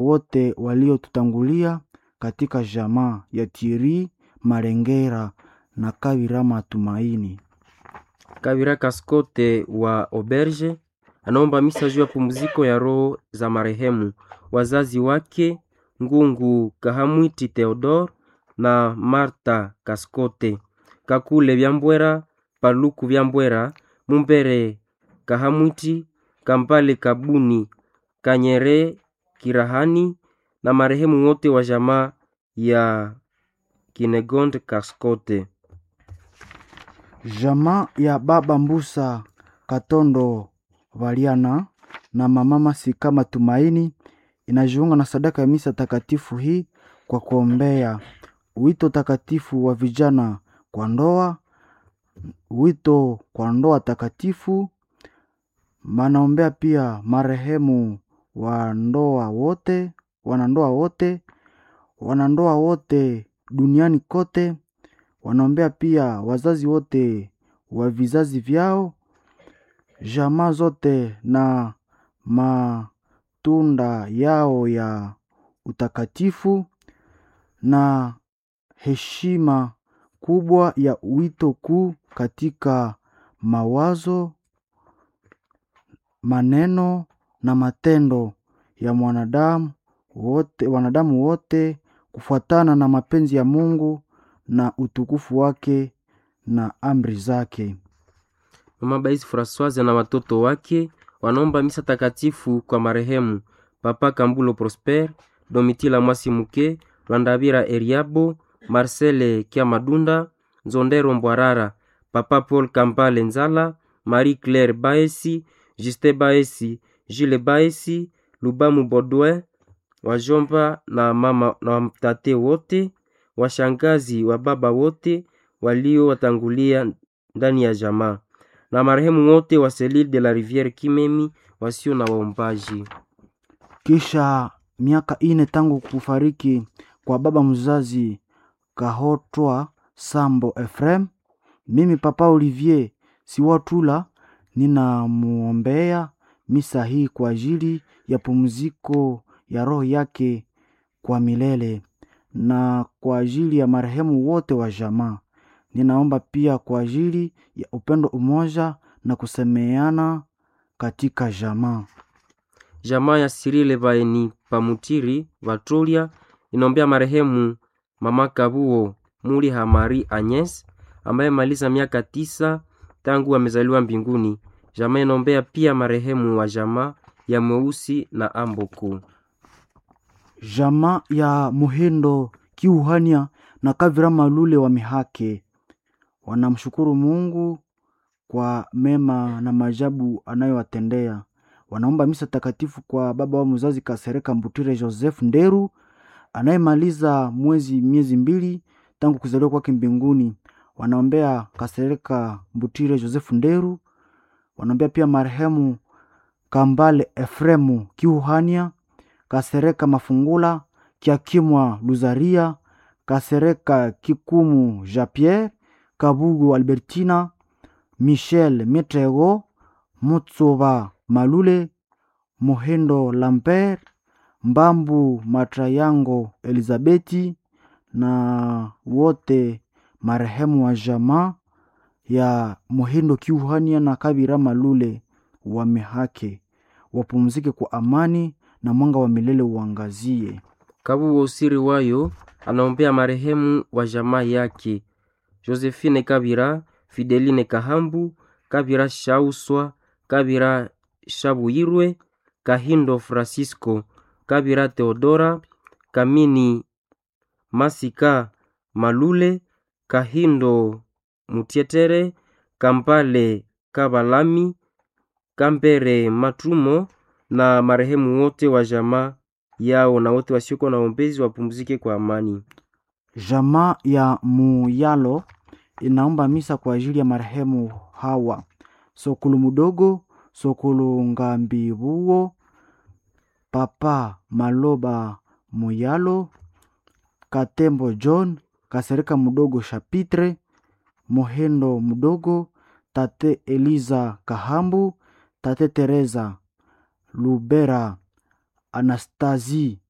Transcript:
wote waliotutangulia katika jamaa ya Thierry Marengera na Kawira Matumaini. Kawira Kaskote wa Auberge anaomba misa juu ya pumziko ya roho za marehemu wazazi wake Ngungu Kahamwiti Theodore na Marta Kaskote, Kakule Byambwera, Paluku Byambwera, Mumbere Kahamwiti, Kampale Kabuni, Kanyere Kirahani na marehemu wote wa jamaa ya Kinegonde Kaskote. Jamaa ya baba Mbusa Katondo Valiana na mama Masika Matumaini inajiunga na sadaka ya misa takatifu hii kwa kuombea wito takatifu wa vijana kwa ndoa, wito kwa ndoa takatifu. Manaombea pia marehemu wa ndoa wote, wanandoa wote, wanandoa wote duniani kote. Wanaombea pia wazazi wote wa vizazi vyao, jamaa zote na matunda yao ya utakatifu na heshima kubwa ya wito kuu katika mawazo, maneno na matendo ya mwanadamu wote, wanadamu wote kufuatana na mapenzi ya Mungu na utukufu wake na amri zake. Mama Baisi Francoise na watoto wake wanaomba misa takatifu kwa marehemu Papa Kambulo Prosper, Domitila Mwasi Muke, Rwandabira Eriabo, Marcele Kiamadunda, Nzondero Mbwarara, Papa Paul Kampale Nzala, Marie Claire Baesi, Juste Baesi, Gile Baesi, Lubamu Bodouin, wajomba na mama na watate wote, washangazi wa baba wote waliowatangulia ndani ya jamaa na marehemu wote wa Selile de la Riviere Kimemi wasio na waombaji. Kisha miaka ine tangu kufariki kwa baba mzazi Kahotwa Sambo Efrem, mimi Papa Olivier Siwatula ninamuombea misa hii kwa ajili ya pumziko ya roho yake kwa milele na kwa ajili ya marehemu wote wa jamaa. Ninaomba pia kwa ajili ya upendo, umoja na kusemeana katika jamaa. Jamaa ya Sirile Baeni Pamutiri Vatolia inaombea marehemu mama Kabuo Muli Hamari Agnes ambaye maliza miaka tisa tangu amezaliwa mbinguni. Jamaa inaombea pia marehemu wa jamaa ya Mweusi na Amboku. Jamaa ya Muhindo Kiuhania na Kavira Malule wa Mihake wanamshukuru Mungu kwa mema na maajabu anayowatendea. Wanaomba misa takatifu kwa baba wa mzazi Kasereka Mbutire Joseph Nderu anayemaliza mwezi miezi mbili tangu kuzaliwa kwake mbinguni. Wanaombea Kasereka Mbutire Joseph Nderu, wanaombea pia marehemu Kambale Efremu Kiuhania, Kasereka Mafungula Kiakimwa Luzaria, Kasereka Kikumu Jean Pierre, Kabugu Albertina, Michel Mitrego, Mutsuba Malule, Muhindo Lambert, Mbambu Matrayango Elizabeti na wote marehemu wa jamaa ya Muhindo Kiuhania na Kabira Malule wa Mihake wapumzike kwa amani na mwanga wa milele uangazie. Kabuo Usiri Wayo anaombea marehemu wa jamaa yake Josephine Kabira, Fideline Kahambu, Kabira Shauswa, Kabira Shabuyirwe, Kahindo Francisco, Kabira Theodora, Kamini Masika Malule, Kahindo Mutietere, Kampale Kabalami, Kambere Matrumo na marehemu wote wa jamaa yao na wote wasiokuwa na ombezi wapumzike kwa amani. Jamaa ya Muyalo inaomba misa kwa ajili ya marehemu hawa Sokulu Mudogo, Sokulu Ngambibuo, Papa Maloba Muyalo, Katembo John, Kasereka Mudogo Chapitre, Mohendo Mudogo, Tate Eliza Kahambu, Tate Teresa Lubera, Anastasi